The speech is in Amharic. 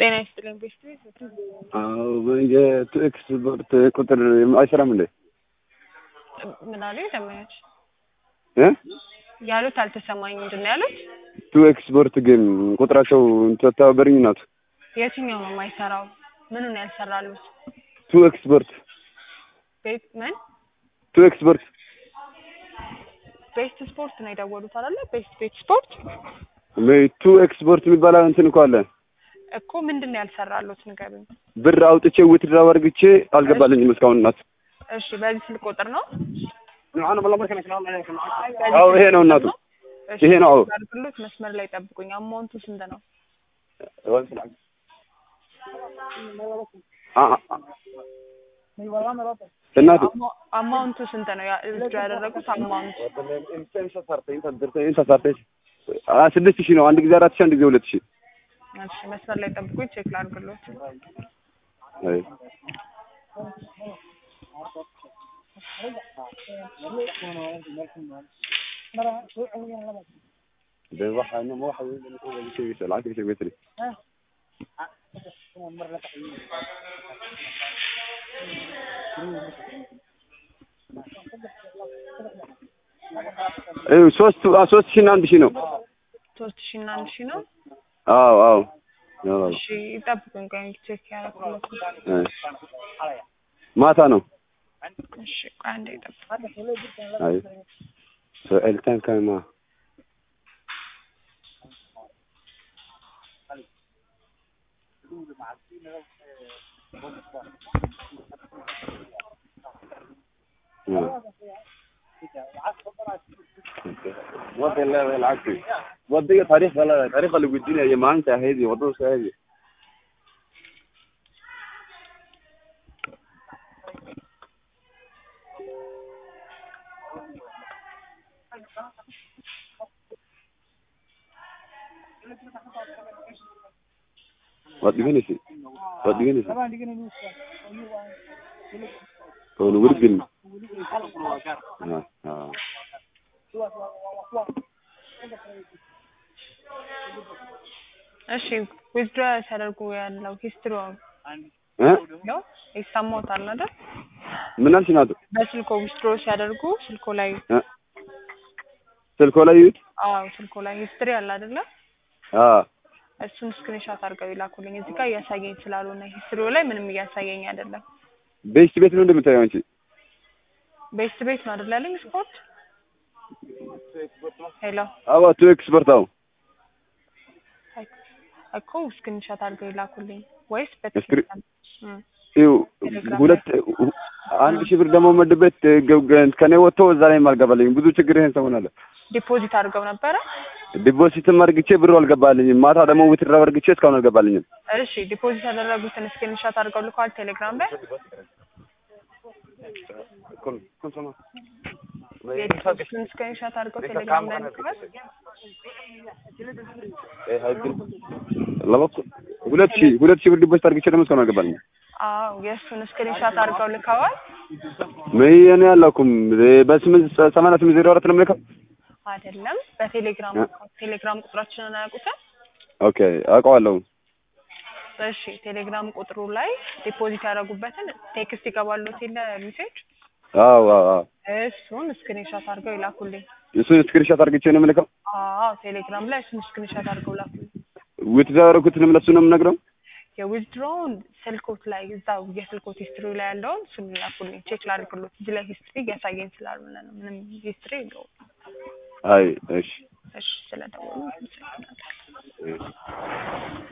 ጤና ይስጥልኝ ቤስት የቱ ኤክስፖርት ቁጥር አይሰራም እንዴ? ምን አሉ ደመኞች እ ያሉት አልተሰማኝ። ምንድን ነው ያሉት? ቱ ኤክስፖርት ግን ቁጥራቸው ተተባበሪኝ ናት። የትኛው ነው የማይሰራው? ምኑን ያልሰራሉት? ቱ ኤክስፖርት ቤት ምን ቱ ኤክስፖርት ቤስት ስፖርት ነው የደወሉት አይደለ? ቤስት ቤት ስፖርት ቱ ኤክስፖርት የሚባል እንትን እኮ አለ እኮ ምንድን ነው ያልሰራሉት? ንገሩኝ። ብር አውጥቼ ውትድራ አድርግቼ አልገባልኝም እስካሁን እናት። እሺ በዚህ ስልክ ቁጥር ነው? አዎ ይሄ ነው እናቱ፣ እሺ ይሄ ነው። አዎ አድርግሎት መስመር ላይ ጠብቁኝ። አማውንቱ ስንት ነው? አ- አ- እናቱ አማ- አማውንቱ ስንት ነው ያ- እጁ ያደረጉት አማውንት? አ- ስድስት ሺህ ነው። አንድ ጊዜ አራት ሺህ አንድ ጊዜ ሁለት ሺህ እሺ መስመር ላይ ጠብቁኝ። ቼክ ላድርግሎት። አይ ይኸው ሶስት አ- ሶስት ሺህ እና አንድ ሺህ ነው። ሶስት ሺህ እና አንድ ሺህ ነው። አዎ አዎ አዎ። እሺ ይጠብቁኝ። ቆይ ቼክ ያደረኩለት ነው። አይ ማታ ነው። እሺ ቆይ አንዴ ይጠብቁኝ። አይ ሰልተን ከማ والله بالعكس ودي تاريخ ولا تاريخ اللي بيدينا يا ما انت هذه وضوء هذه وديني شيء وديني شيء كون ورد اه اه እሺ ዊዝድሮ ሲያደርጉ ያለው ሂስትሪ እ ነው ይሰማዎታል አይደል? ምን አልሽ ናቱ በስልኮ ዊዝድሮ ሲያደርጉ ስልኮ ላይ እ ስልኮ ላይ ይዩት አዎ ስልኮ ላይ ሂስትሪ አለ አይደለ? አ እሱን ስክሪንሾት አድርገው ይላኩልኝ። እዚህ ጋር እያሳየኝ ስላልሆነ ሂስትሪው ላይ ምንም እያሳየኝ አይደለም። ቤስት ቤት ነው እንደምታየው አንቺ ቤስት ቤት ነው አይደል ያለኝ ስፖርት ሄሎ አዎ ቱ ኤክስፐርት አዎ እኮ ስክሪንሾት አድርገው ይላኩልኝ ወይስ ስክሪ- በቴሌግራም እም፣ ይኸው ቴሌግራም ሁለት አንድ ሺህ ብር ደግሞ መድበት ከኔ ወጥቶ እዛ ላይ አልገባልኝም። ብዙ ችግር ይሄን ሰሞን አለ። ዲፖዚት አድርገው ነበረ? ዲፖዚትም አድርግቼ ብሩ አልገባልኝም። ማታ ደግሞ ውትድራ አድርግቼ እስካሁን አልገባልኝም። እሺ ዲፖዚት ያደረጉትን ስክሪንሾት አድርገው ልከዋል ቴሌግራም ላይ የዲፖዚቱን ስክሪንሾት አድርገው ቴሌግራም ላይ ልከዋል። ለበኩ ሁለት ሺህ ሁለት ሺህ ብር ዲፖዚት አድርግቼ ደግሞ እስካሁን አልገባልኝም። አዎ የእሱን ስክሪንሾት አድርገው ልከዋል። ምን እኔ አላውኩም። በስምንት ሰማንያ ስምንት ዜሮ አራት ነው የምልከው። አይደለም በቴሌግራም ቴሌግራም ቁጥራችንን አያውቁትም? ኦኬ አውቀዋለሁ። እሺ ቴሌግራም ቁጥሩ ላይ ዲፖዚት ያደረጉበትን ቴክስት ይገባሉት የለ ሜሴጅ አዎ አዎ አዎ እሱን ስክሪንሾት አድርገው ይላኩልኝ። እሱን ስክሪንሾት አድርግቼ ነው የምልከው። አዎ ቴሌግራም ላይ እሱን ስክሪንሾት አድርገው ላኩልኝ። ውትድራ ያደረኩትንም ለእሱ ነው የምነግረው። የዊዝድሮውን ስልኮት ላይ እዛው የስልኮት ሂስትሪ ላይ ያለውን እሱን ላኩልኝ። ቼክ ላድርግሎት። እዚህ ላይ ሂስትሪ እያሳየኝ ስላልሆነ ነው። ምንም ሂስትሪ የለውም። አይ እሺ እሺ ስለደወሉ አመሰግናለሁ። እሺ